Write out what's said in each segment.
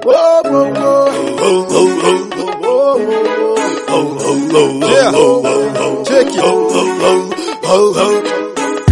Whoa, whoa, whoa. Yeah. Check it.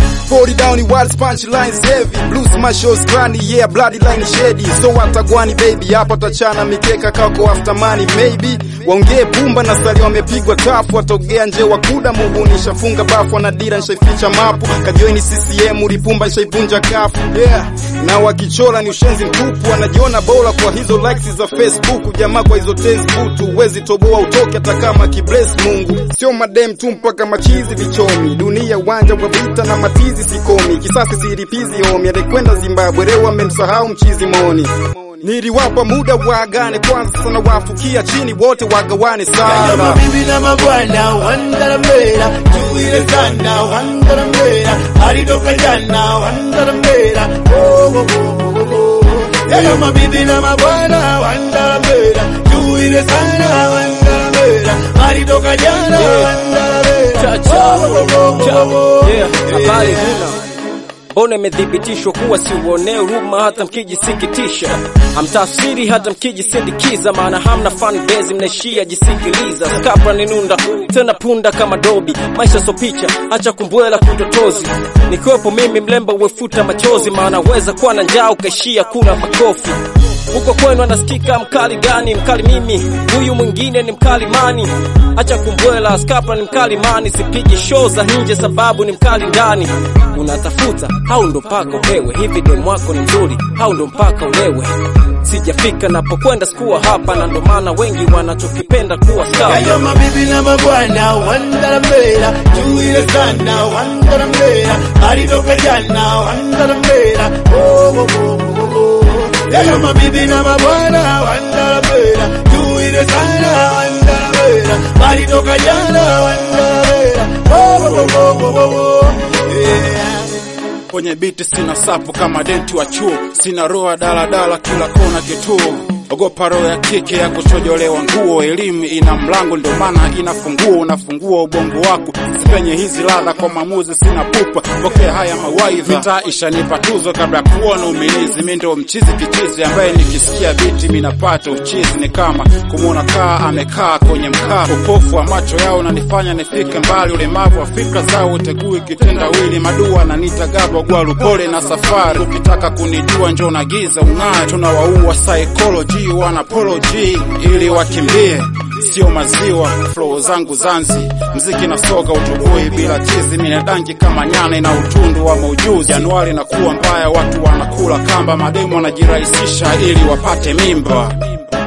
40 down wild punch lines heavy blues smash granny yeah bloody line shady so watagwani baby hapa tachana mikeka kako after money maybe waongee pumba na stali wamepigwa tafu watogea nje wakuda muhuni nishafunga bafu na dira nishaificha mapu kajoini CCM lipumba nishaipunja kafu yeah na wakichora ni ushenzi mtupu wanajiona bora kwa hizo likes za Facebook jamaa kwa hizo tezi butu uwezi toboa utoke hata kama kibless Mungu sio madem tu mpaka machizi vichomi dunia uwanja wa vita na matizi sikomi kisasi siripizi omi alikwenda Zimbabwe leo amemsahau mchizi moni niliwapa muda waagane kwanza sana wafukia chini wote wagawane Kaya sana mabibi na mabwana wandarambera tuile sana wandarambera alitoka jana wandarambera oh, oh, oh, oh, oh. Kaya mabibi na mabwana wandarambera tuile sana wandarambera alitoka jana wandarambera Cha-cha. oh, oh, oh, oh. Yeah, habari huna mbona imethibitishwa kuwa siuonee huruma hata mkijisikitisha hamtafsiri hata mkijisindikiza maana hamna fan base mnaishia jisikiliza skapra ni nunda tena punda kama dobi maisha so picha acha kumbwela kutotozi nikiwepo mimi mlemba uwefuta machozi maana weza kuwa na njaa ukaishia kula makofi huko kwenu anasikika mkali gani mkali mimi huyu mwingine ni mkali mani acha kumbwela skapa ni mkali mani sipigi show za nje sababu ni mkali ndani unatafuta au ndo mpaka upewe hivi demu wako ni mzuri au ndo mpaka ulewe sijafika napokwenda sikuwa hapa na ndo maana wengi wanachokipenda kuwa sawa Kaya mabibi na mabwana wandarambera tuile sana wandarambera alitoka jana wandarambera oh, oh, oh, oh, oh. Kaya mabibi na mabwana wandarambera tuile sana wandarambera alitoka jana wandarambera oh, oh, oh, oh, oh, oh. Yeah. kwenye biti sina sapu kama denti wa chuo, sina roa daladala kila kona kituo. Ogopa roho ya kike ya kuchojolewa nguo, elimu ina mlango ndo maana inafungua, unafungua ubongo wako sipenye hizi ladha kwa maamuzi, sina pupa, pokea haya mawaidha. Mitaa ishanipa tuzo kabla ya kuona umilizi, mi ndo mchizi kichizi ambaye nikisikia biti minapata uchizi, ni kama kumwona kaa amekaa kwenye mkaa. Upofu wa macho yao unanifanya nifike mbali, ulemavu wa fikra zao utegui kitendawili, madua na nita gabo gwalu, pole na safari. Ukitaka kunijua njoo na giza ung'aa, tunawaua psychology wana apology ili wakimbie sio maziwa flow zangu zanzi mziki na soga utubui bila chizi minadangi kama nyane na utundu wa maujuzi januari na kuwa mbaya watu wanakula kamba mademu wanajirahisisha ili wapate mimba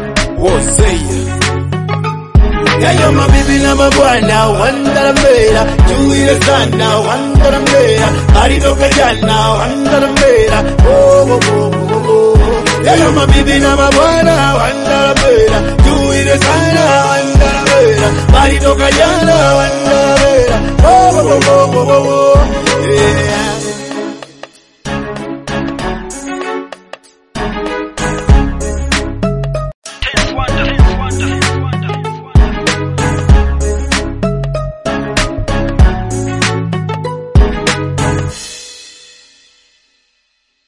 wozei Yayo mabibi na mabwana wandarambera tuile sana wandarambera alitoka jana wandarambera oh, oh, oh, oh, oh. Yayo mabibi na mabwana wandarambera tuile sana wandarambera alitoka jana